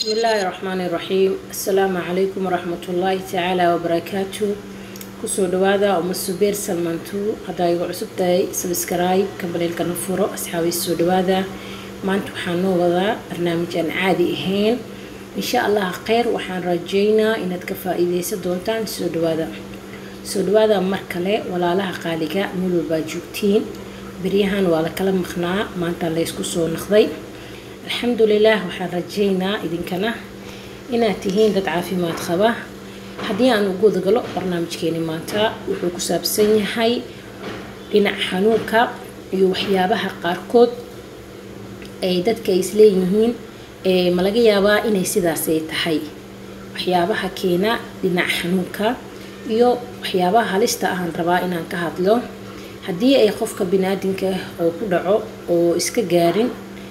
بسم الله الرحمن الرحيم السلام عليكم ورحمة الله تعالى وبركاته kusoo dhawaada uma subeer salmantu haddaa igu cusub tahay sabskrayb kambaleelka na furo asxaabi soo dhawaada maanta waxaan noo wadaa barnaamij aan caadi ahayn insha allah kheyr waxaan rajeynaa inaad ka faa-iideysan doontaan soo dhawaada soo dhawaada mar kale walaalaha qaaliga meel walbaa joogtiin beryahan waa la kala maqnaa maanta laysku soo naqday alxamdulilah waxaan rajeynaa idinkana inaad tihiin dad caafimaad qaba haddii aan ugu wadagalo barnaamijkeeni maanta wuxuu ku saabsan yahay dhinac xanuunka iyo waxyaabaha qaarkood ay dadka ay isleeyihiin ma laga yaabaa inay sidaasay tahay waxyaabaha keena dhinac xanuunka iyo waxyaabaha halista ahaan rabaa inaan ka hadlo haddii ay qofka bini-aadinka oo ku dhaco oo iska gaarin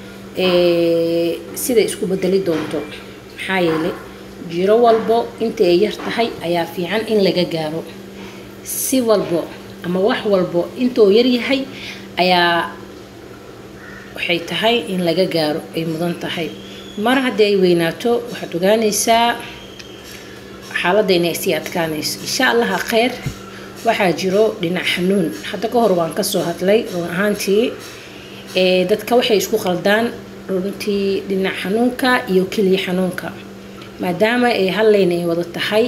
sida isku bedeli doonto maxaa yeelay jiro walbo inta ay yar tahay ayaa fiican in laga gaaro si walbo ama wax walbo intuu yaryahay ayaa waxay tahay in laga gaaro ay mudan tahay mar haddii ay weynaato waxaad ogaanaysaa xaaladda inay sii adkaanayso insha allaha kheyr waxaa jiro dhinac xanuun hadda ka hor waan kasoo hadlay run ahaantii dadka waxay isku qaldaan runtii dhinac xanuunka iyo keliya xanuunka maadaama ay halleyn ay wada tahay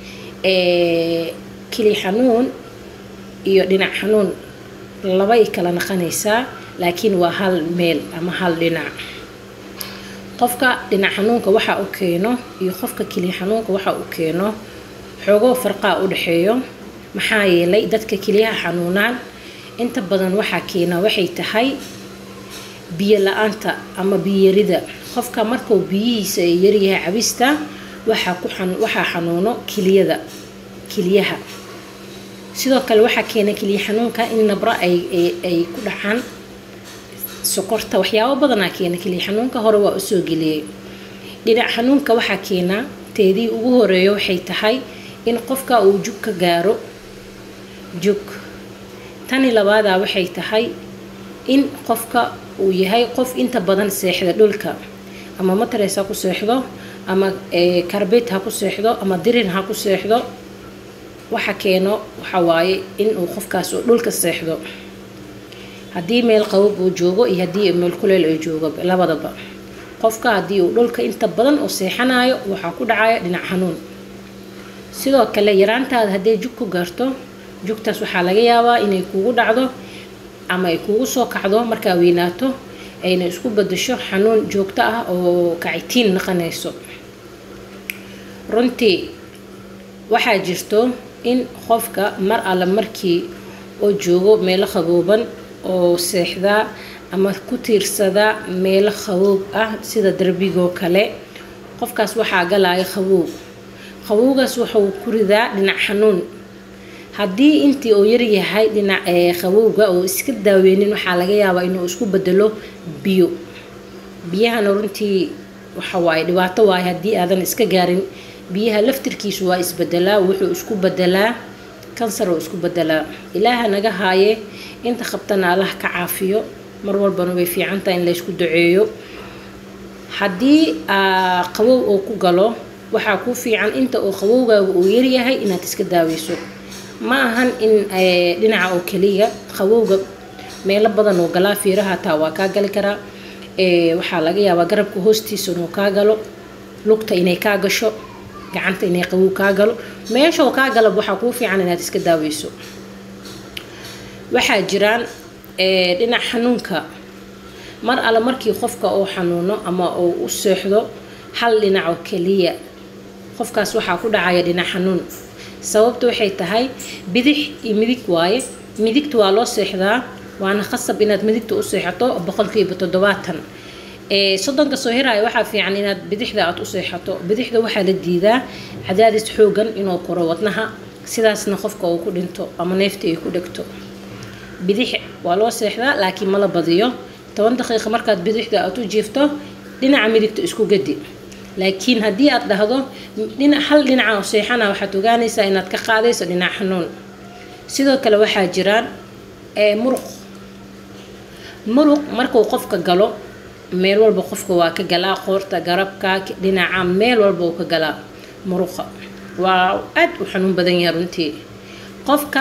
keli xanuun iyo dhinac xanuun labay kala naqanaysaa laakiin waa hal meel ama hal dhinac qofka dhinac xanuunka waxa u keeno iyo qofka keli xanuunka waxa u keeno xoogoo farqaa u dhexeeyo maxaa yeelay dadka keliyaha xanuunaan inta badan waxaa keena waxay tahay biyo la-aanta ama biyarida qofka markuu biyihiisa ay yaryahay cabista waxaa ku waxaa xanuuno kiliyada kiliyaha sidoo kale waxaa keena keliya xanuunka in nabra ay ay ku dhacaan sokorta waxyaabo badanaa keena keliya xanuunka hore waa usoo geliyay dhinac xanuunka waxaa keena teedii ugu horeeyo waxay tahay in qofka uu jug ka gaaro jug tani labaadaa waxay tahay in qofka uu yahay qof inta badan seexda dhulka ama matres ha ku seexdo ama karbet ha ku seexdo ama dirin ha ku seexdo waxa keeno waxa waaye inuu qofkaas uu dhulka seexdo haddii meel qabab uu joogo iyo haddii meel kuleel ay joogo labadaba qofka haddii uu dhulka inta badan uu seexanayo waxaa ku dhacaya dhinac xanuun sidoo kale yaraantaada hadday jug ku gaarto jugtaas waxaa laga yaabaa inay kugu dhacdo ama ay kugu soo kacdo markaa weynaato ayna isku bedasho xanuun joogto ah oo kacitiin naqanayso runtii waxaa jirto in qofka mar alle markii oo joogo meelo qabooban oo seexdaa ama ku tiirsadaa meelo qaboob ah sida darbigoo kale qofkaas waxaa galaya qaboob qabowgaas wuxuu ku ridaa dhinac xanuun haddii intii uu yaryahay dhinac qabowga oo iska daaweynin waxaa laga yaabaa inuu isku bedelo biyo biyahana runtii waxa waaye dhibaato waaye haddii aadan iska gaarin biyaha laftirkiisu waa isbedelaa wuxuu isku bedelaa kansar oo isku bedelaa ilaaha naga haaye inta qabtana allah ka caafiyo mar walbana way fiican tahay in laysku duceeyo haddii qabow oo ku galo waxaa ku fiican inta uu qabowgaaga uu yaryahay inaad iska daaweyso ma ahan in dhinaca oo keliya qabowga meelo badan oo galaa fiiraha hataa waa kaa gali karaa waxaa laga yaabaa garabka hoostiisa inuu kaa galo lugta inay kaa gasho gacanta inay qabow kaa galo meeshoo kaa galab waxaa kuu fiican inaad iska daaweyso waxaa jiraan dhinac xanuunka mar alle markii qofka uu xanuuno ama uu u seexdo hal dhinac oo keliya qofkaas waxaa ku dhacaya dhinac xanuun sababta waxay tahay bidix iyo midig waaye midigta waa loo seexdaa waana khasab inaad midigta u seexato boqolkiiba toddobaatan soddonka soo hiraya waxaa fiican inaad bidixda aad u seexato bidixda waxaa la diidaa cadaadis xoogan inuu koro wadnaha sidaasna qofka uu ku dhinto ama neefta ay ku dhegto bidix waa loo seexdaa laakiin mala badiyo toban daqiiqa markaad bidixda aad u jiifto dhinaca midigta isku gadi laakiin haddii aad dhahdo hal dhinaca seexana waxaad ogaanaysaa inaad ka qaadayso dhinac xanuun sidoo kale waxaa jiraan muruq muruq markuu qofka galo meel walba qofka waa ka galaa qoorta garabka dhinaca meel walba uu ka galaa muruqa waa aad u xanuun badan yahay runtii qofka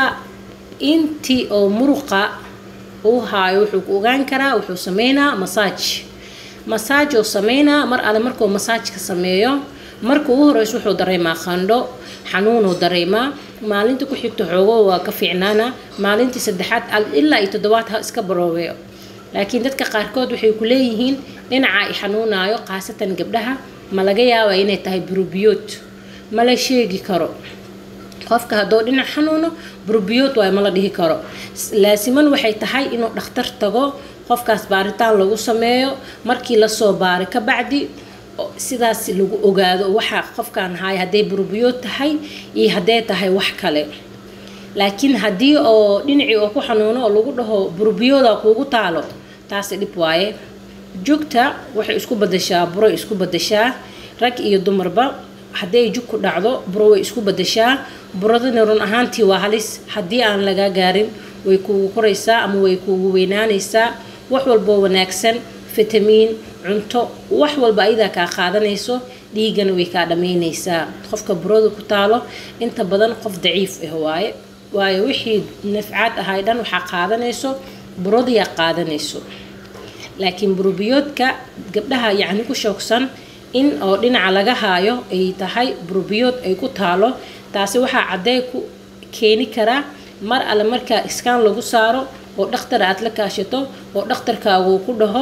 intii oo muruqa uu haayo wuxuu ku ogaan karaa wuxuu sameynaa masaaj masaaj oo sameynaa mar alle markuu masaajka sameeyo marka ugu horeyso wuxuu dareemaa qandho xanuunuu dareemaa maalinta ku xigta xoogo waa ka fiicnaana maalintii saddexaad ilaa iyo toddobaad ha iska baroobeyo laakiin dadka qaarkood waxay ku leeyihiin dhinaca i xanuunaayo khaasatan gabdhaha ma laga yaabaa inay tahay burubiyood ma la sheegi karo qofka hadduu dhinac xanuuno burubiyood waay ma la dhihi karo laasiman waxay tahay inuu dhakhtar tago qofkaas baaritaan lagu sameeyo markii lasoo baari ka bacdi sidaas lagu ogaado waxa qofkan haay hadday burubiyood tahay iyo hadday tahay wax kale laakiin haddii oo dhinacii oo ku xanuuno oo lagu dhaho burubiyooda kuugu taalo taasi dhib waaye jugta waxay isku badashaa buroy isku badashaa rag iyo dumarba hadday jug ku dhacdo buro way isku badashaa buradana run ahaantii waa halis haddii aan laga gaarin way kuugu koraysaa ama way kuugu weynaanaysaa wax walboo wanaagsan fitamiin cunto wax walba ayadaa kaa qaadanayso dhiigana way kaa dhammaynaysaa qofka burada ku taalo inta badan qof daciif ah waaye waayo wixii nafcaad ahay dhan waxaa qaadanayso buradiyaa qaadanayso laakiin burubiyoodka gabdhaha yacni ku shoogsan in oo dhinaca laga haayo ay tahay burubiyood ay ku taalo taasi waxaa caddee ku keeni karaa mar alle markaa iskaan lagu saaro oo dhakhtar aad la kaashato oo dhakhtarkaagu ku dhaho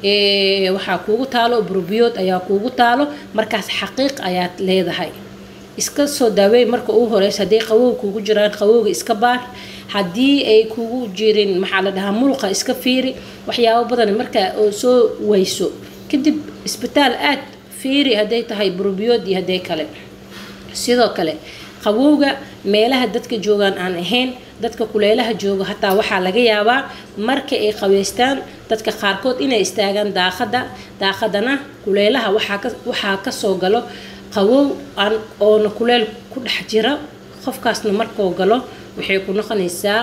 waxaa kuugu taalo burubiyood ayaa kuugu taalo markaas xaqiiq ayaad leedahay iska soo daaweey marka ugu horeysa hadday qawow kuugu jiraan qawowga iska baar haddii ay kugu jirin maxaa la dhahaa muruqa iska fiiri waxyaabo badan markaa oo soo wayso kadib isbitaal aad fiiri hadday tahay burubiyood iyo hadday kale sidoo kale qabowga meelaha dadka joogaan aan ahayn dadka kuleelaha jooga hataa waxaa laga yaabaa marka ay qabeystaan dadka qaarkood inay istaagaan daaqada daaqadana kuleelaha waxaa kasoo galo qawow aan oona kuleel ku dhex jira qofkaasna markuu galo waxay ku noqonaysaa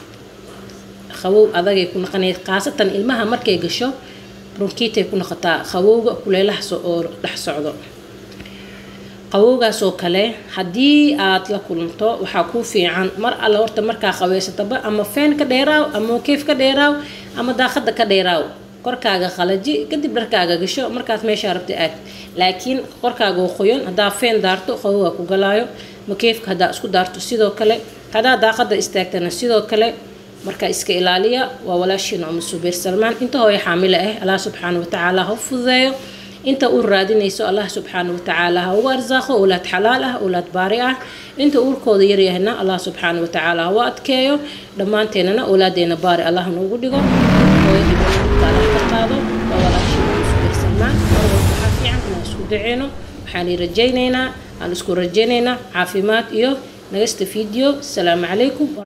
qawow adagay ku noqonaysa khaasatan ilmaha markay gasho bronkiitay ku noqotaa qawowga kuleelaha oo dhex socdo qawowgaas oo kale haddii aad la kulanto waxaa kuu fiican mar alle horta markaa qabeysataba ama feen ka dheeraaw ama keef ka dheeraaw ama daaqada ka dheeraaw korkaaga qalaji kadib dharkaaga gasho markaas meeshaa rabta aad laakiin korkaaga oo qoyan haddaa feen daarto qawowga ku galaayo makeefka haddaa isku daarto sidoo kale haddaa daaqada istaagtana sidoo kale marka iska ilaaliya waa walaashiina uma subeer salmaan inta hooyo xaamilo ah allah subxaana watacaala ha u fududeeyo inta uu raadinayso allah subxaana watacaala ha ugu arsaaqo owlaad xalaal ah owlaad baari ah inta uurkooda yaryahna allah subxaana watacaala ha u adkeeyo dhammaanteenana owlaadeena baari allah noogu dhigo hooyadii ka qaado waa walaashiina uma subeer salmaan marwalba waxaa fiican inaan isku daceyno waxaan rajaynaynaa aan isku rajaynaynaa caafimaad iyo nagasta video asalaamu calaykum